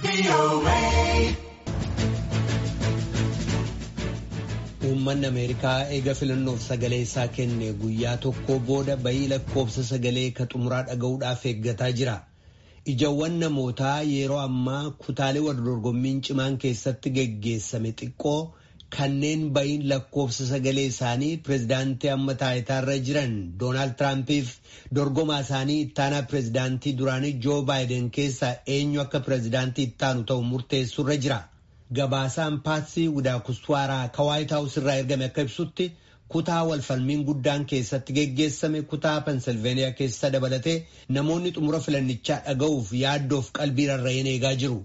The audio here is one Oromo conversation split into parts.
Uummanni Ameerikaa eega filannoof sagalee isaa kenne guyyaa tokko booda bayii lakkoofsa sagalee ka xumuraa dhaga'uudhaaf eeggataa jira. Ijawwan namootaa yeroo ammaa kutaalee waldorgommiin cimaan keessatti geggeessame xiqqoo kanneen bayiin lakkoofsa sagalee isaanii pirezidaantii amma taayitaarra jiran Doonaald Tiraampiif dorgomaa isaanii ittaanaa pirezidaantii duraanii Joo Baayiden keessaa eenyu akka pirezidaantii ittaanu ta'u murteessurra jira. Gabaasaan paatsii Widaakuswaaraa ka Waayit Haawus irraa ergame akka ibsutti kutaa walfalmiin guddaan keessatti geggeessame kutaa Pensilveeniyaa keessa dabalatee namoonni xumura filannichaa dhaga'uuf yaaddoof qalbii rarra'een eegaa jiru.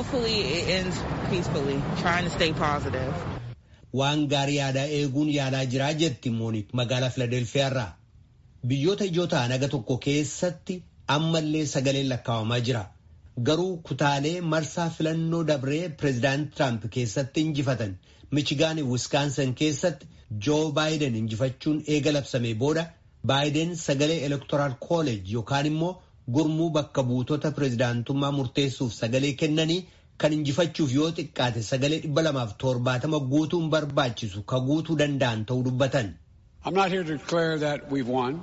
Waan gaarii yaadaa eeguun yaalaa jiraa jetti Moonik magaalaa Filadelfiyaarraa. Biyyoota ijoo ta'an aga tokko keessatti ammallee sagaleen lakkaawamaa jira. Garuu kutaalee marsaa filannoo dabree pireezidaanti Tiraamp keessatti injifatan Michigaan Wiskaansan keessatti Joo Baayiden injifachuun eega labsamee booda Baayiden sagalee elektoraal kooleej yookaan immoo gurmuu bakka buutota pireezidaantummaa murteessuuf sagalee kennanii kan injifachuuf yoo xiqqaate sagalee dhibba lamaaf torbaatama guutuun barbaachisu ka guutuu danda'an ta'uu dubbatan. I'm not here to declare that we've won,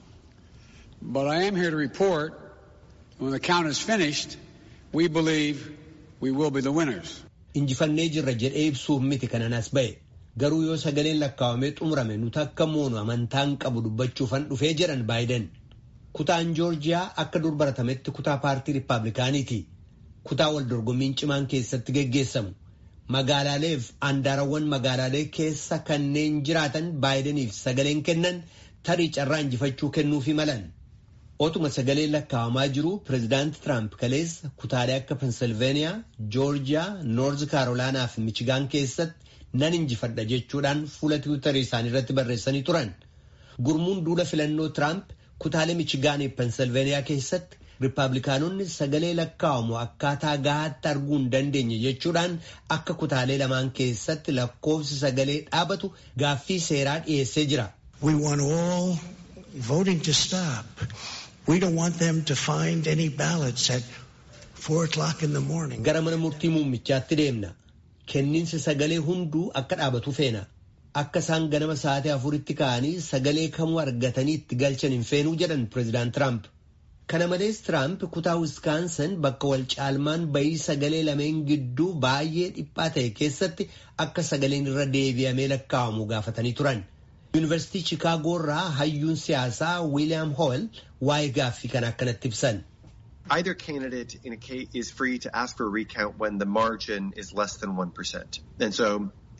but I am here to report when the count is finished, we believe we will be the winners. Injifannee jirra jedhee ibsuuf miti kanan as ba'e. Garuu yoo sagaleen lakkaawamee xumurame nuti akka moonu amantaan qabu dubbachuufan dhufee jedhan Baayiden. Kutaan Joorjiyaa akka dur baratametti kutaa paartii Rippaabilikaaniiti. Kutaa wal dorgommiin cimaan keessatti geggeessamu. Magaalaaleef andaarawwan magaalaalee keessa kanneen jiraatan Baayideniif sagaleen kennan tarii carraa injifachuu kennuufi malan. Otuma sagaleen lakkaawamaa jiru pireezidaanti Tiraamp kaleessa kutaalee akka Pensilveeniyaa, Joorjiyaa, Noorz Kaarolaanaa fi Michigaan keessatti nan injifadha jechuudhaan fuula tiwiitarii isaanii irratti barreessanii turan. Gurmuun duula filannoo Tiraamp kutaalee Michigaanii fi Pensilveeniyaa keessatti Rippaabilikaanonni sagalee lakkaawamu akkaataa gahaatti arguu hin dandeenye jechuudhaan akka kutaalee lamaan keessatti lakkoofsi sagalee dhaabatu gaaffii seeraa dhiyeessee jira. We want all voting to stop. We don't want them to find any ballots at four o'clock in the morning. Gara mana murtii muummichaatti deemna. Kenniinsi sagalee hunduu akka dhaabatu feena. Akka isaan ganama sa'aatii afuritti ka'anii sagalee kamuu argatanii itti galchan hin feenuu jedhan pireezidaant Tiraamp. Kana malees Tiraamp kutaa Wiskaansan bakka wal caalmaan bayii sagalee lameen gidduu baay'ee dhiphaa ta'e keessatti akka sagaleen irra deebi'amee lakkaawamu gaafatanii turan. Yuunivarsiitii Chicaagoo irraa hayyuun siyaasaa Wiiliyaam Hool waa'ee gaaffii kana akkanatti ibsan. Either candidate in a case is free to ask for a recount when the margin is less than 1%. And so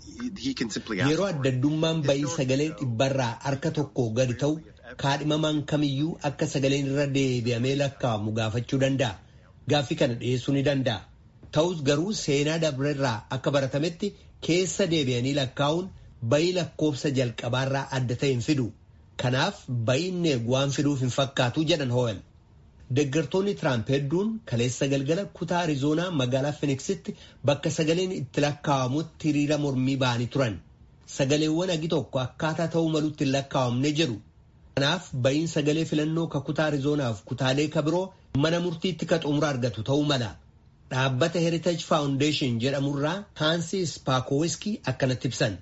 he can simply ask Yeroo addaddummaan bayii sagalee dhibbarraa harka tokko gadi ta'u kaadhimamaan kamiyyuu akka sagaleen irra deebi'amee lakkaawamu gaafachuu danda'a. Gaaffii kana dhiyeessuu ni danda'a. Ta'us garuu seenaa dabrerraa akka baratametti keessa deebi'anii lakkaa'uun bayii lakkoofsa jalqabaarraa adda ta'e hin fidu. Kanaaf bayiin eegu waan fiduuf hin fakkaatu jedhan Ho'el. Deeggartoonni Tiraamp hedduun kaleessa galgala kutaa Arizoonaa magaalaa Finiksitti bakka sagaleen itti lakkaa'amutti hiriira mormii ba'anii turan. Sagaleewwan agi tokko akkaataa ta'uu malutti hin lakkaa'amne jedhu. Kanaaf bayiin sagalee filannoo ka kutaa Arizoonaaf kutaalee ka biroo mana murtiitti ka xumura argatu ta'uu mala. Dhaabbata Heritage Foundation jedhamurraa Haansi Spaakowiski akkanatti ibsan.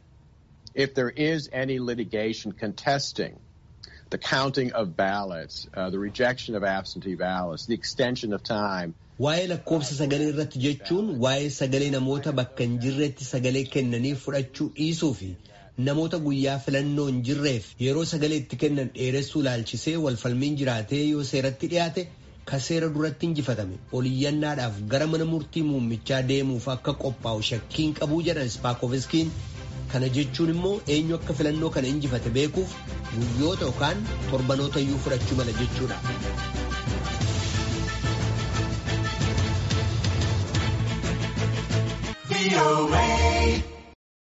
If there is any litigation contesting the counting of ballots, uh, the rejection of absentee ballots, the extension of time. Waa'ee lakkoofsa sagalee irratti jechuun waa'ee sagalee namoota bakka hin jirretti sagalee kennanii fudhachuu dhiisuu fi namoota guyyaa filannoo hin jirreef yeroo sagalee itti kennan dheeressuu laalchisee walfalmiin jiraatee yoo seeratti dhiyaate ka seera duratti injifatame oliyyannaadhaaf gara mana murtii muummichaa deemuuf akka qophaa'u shakkiin qabuu jedhan spaakoviskiin kana jechuun immoo eenyu akka filannoo kana injifate beekuuf guyyoota yookaan torbanoota iyyuu fudhachuu mala jechuudha. VOA.